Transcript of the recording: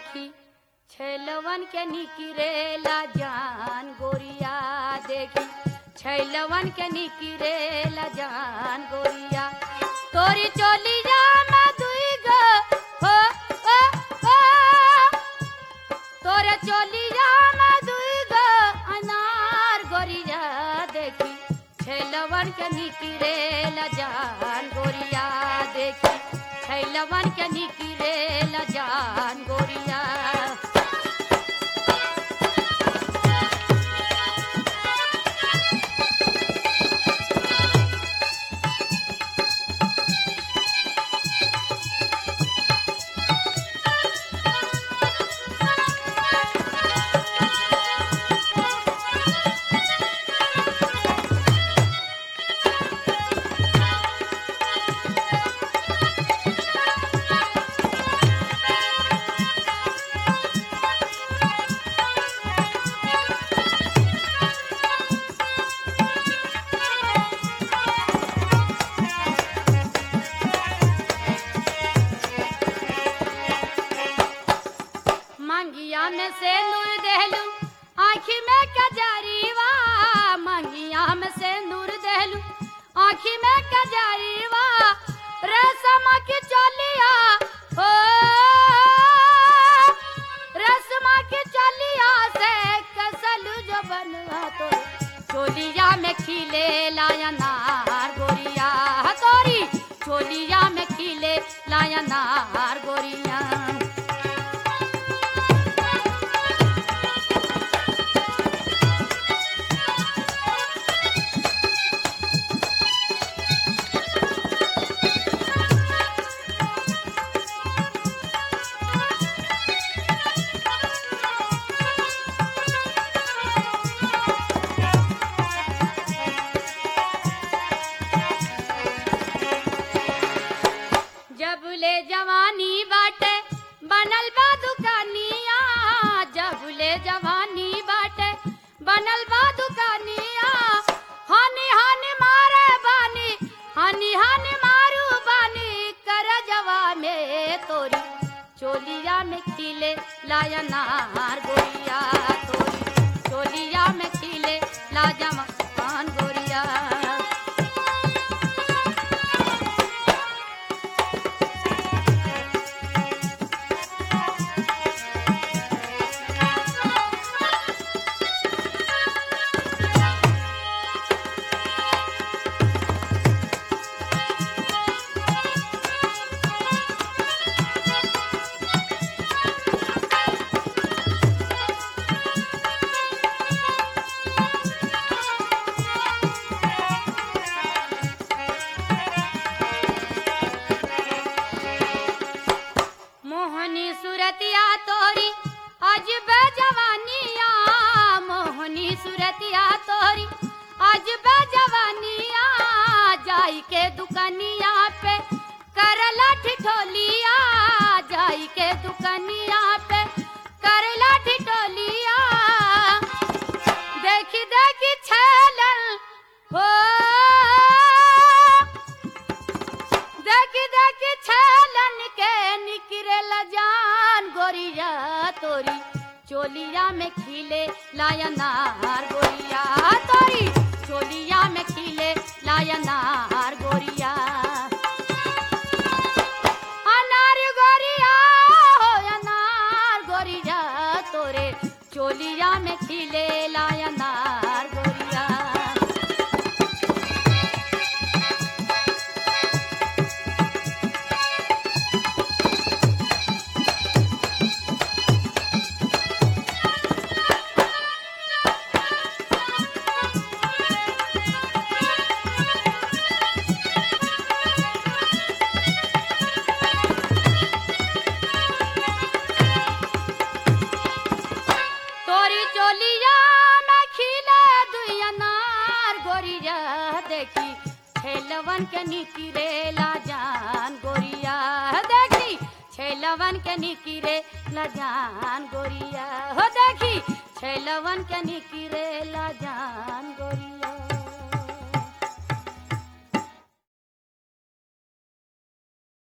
देखी छैलवन के निकिरेला जान गोरिया देखी छैलवन के निकिरेला जान गोरिया तोरी चोलिया में दुई गो हो ओ ओ तोरे चोलिया में दुई गो अनार गोरिया देखी छैलवन के निकिरेला जान गोरिया देखी छैलवन के निकिरेला जान गोरिया मंगिया में से नूर देहलू आँखी में कजरीवा मंगिया में से नूर देहलू आँखी में कजरीवा रेशमा की चलिया हो रेशमा की चलिया से कसलू जो बनवा तो चोलिया में खिले लाया नार गोरिया तोरी चोलिया में खिले लाया नार गोरिया जब ले जवानी बाटे बनल बा दुकानिया जब ले जवानी बाटे बनल बा दुकानिया हनी हनी मारे बानी हनी हनी मारू बानी कर जवा में तोरी चोलिया में खिले लाया नार गोरिया तोरी चोलिया में खिले लाजा मकान गोरिया मोहनी सुरतिया तोरी अजब जवानिया मोहनी सुरतिया तोरी अजब जवानिया जाई के दुकनिया पे करला ठिठोलिया जाई के दुकनिया पे करला ठिठोलिया देखी देखी छलन हो देखी देखी छलन के निकरल जान गोरिया तोरी चोलिया में खिले लाया नार गोरिया तोरी चोलिया में खिले लाया नार गोरिया अनार गोरिया हो अनार गोरिया तोरे चोलिया में खिले लाया नार गोरिया तोरी चोलिया में खिले दुई अनार गोरिया देखी छेलवन के निकिरेला जान गोरिया देखी छेलवन के निकिरेला जान गोरिया हो देखी छेलवन के निकिरेला जान गोरिया